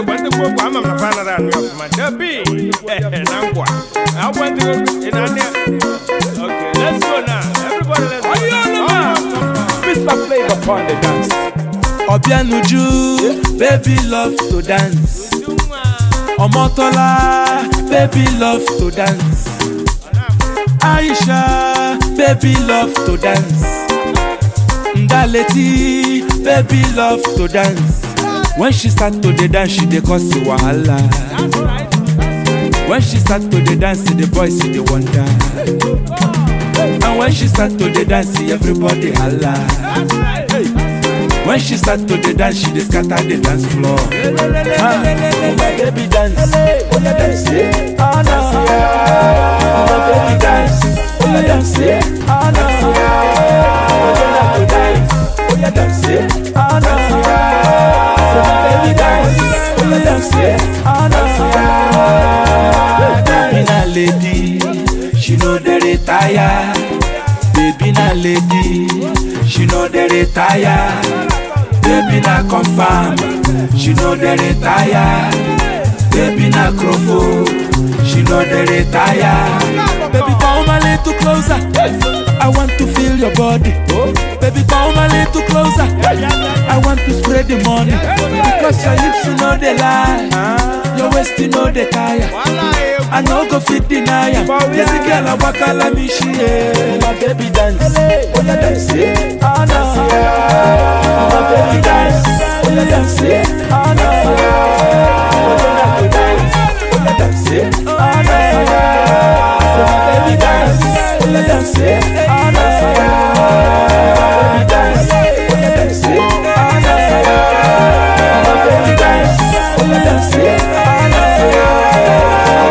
egwu ndị gboo ama m na fa anaghị anụ ọfụma dabi na ngwa agwa ndị ị na-anị ya okay let's go now everybody let's go now. Mr. Flavor upon the dance. Obianuju, baby love to dance. Uju nwa. Omotola, baby love to dance. Aisha, baby love to dance. Ndaleti, baby love to dance. When she start to the dance, she dey cause the wahala. That's right. When she start to the dance, the boys see the wonder. And when she start to the dance, everybody holla. That's right. When she start to the dance, she dey scatter the dance floor. Ah, oh my baby dance, oh yeah dance, yeah. ah no. Oh my baby dance, oh yeah dance, yeah. ah no. Oh yeah like to dance, oh yeah dance, yeah. ah no. So my baby dance, oh yeah dance, yeah. ah no. Baby na lady, she know dey retire. Baby na lady, she know dey retire. Baby na confirm, she know dey retire. Baby na crofo, she know dey retire. Baby come a little closer, I want to feel your body. Baby come a little closer, I want to spread the money. Because your hips you know they lie, your waist you know they tire. Wala egwu. I no go fit deny am. This girl I waka like me she eh. My baby dance, oh yeah dance, eh. ah no. My baby dance, oh yeah dance, eh. ah no. Oh yeah like to dance, oh yeah dance, eh. ah no. So my baby dance, oh yeah dance, eh. ah no. My baby dance, oh yeah dance, eh. ah no. My baby dance, oh yeah dance, eh. ah no.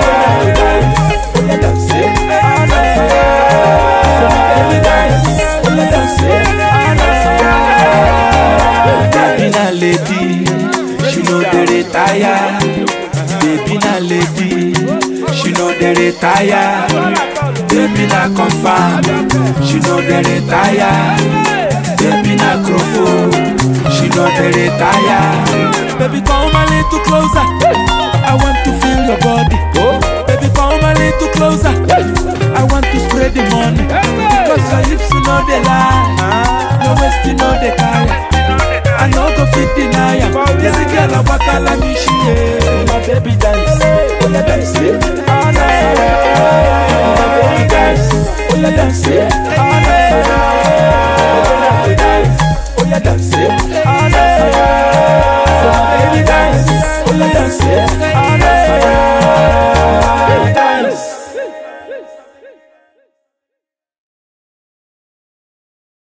Baby na lady, she know dey retire. Baby na lady, she know dey retire. Baby na confirm, she know dey retire. Baby na crofo, she know dey retire. Baby come a little closer, I want to feel your body. Baby come a little closer, I want to spread the money. Because your hips you know they lie, your waist you know they tire. I no go fit deny am. This girl a waka like me she eh. My baby dance, oh yeah dance, eh. ah no. My baby dance, oh yeah dance, eh. ah no. Oh yeah like to dance, oh yeah dance, eh. ah